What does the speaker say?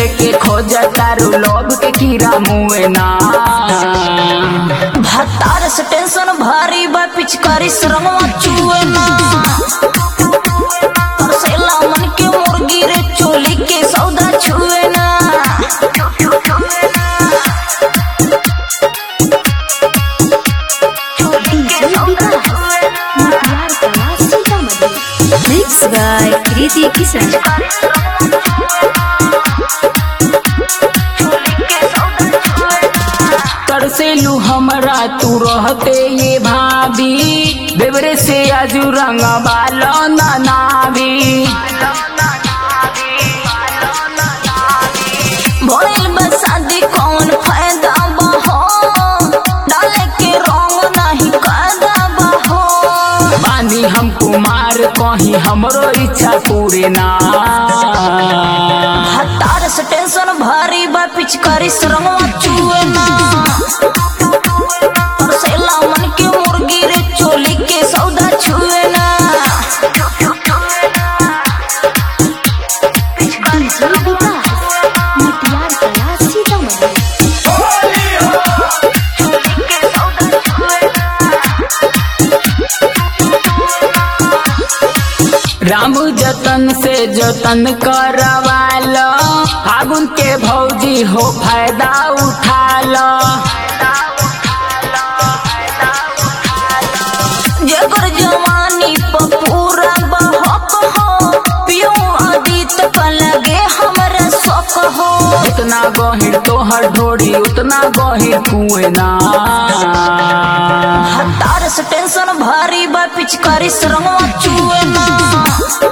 लेके खोज तारू लोभ के कीड़ा मुए ना भतार से टेंशन भारी बा पिचकारी श्रमवा चुए ना तरसेला मन के मुर्गी रे चोली के सौदा छुए ना Mixed by Kriti Kisan. तरसेलू हमरा तू रहते ये भाभी बेबरे से आजू रंग बालो नावी भइल बा शादी कौन फायदा बा हो डाले के रंग नहीं कायदा बा हो पानी हम कुमार कहीं हमरो इच्छा पूरे ना हतार से टेंशन भारी बा पिचकारी श्रमवा चुए ना तरसेला मन के मुर्गी रे चोली के सौदा छुए ना DJ Vikas. Mutiar Kala Sitamarhi. Ram जतन से जतन करवालो फागुन के भौजी हो फायदा उठा लो जगर जवानी प पूरा बहक हो पियो आदित क लगे हमरा शौक हो उतना गहिर तोहर ढोरी उतना गहिर कुएं ना हतार से टेंशन भारी बा पिचकारी श्रमवा चुए ना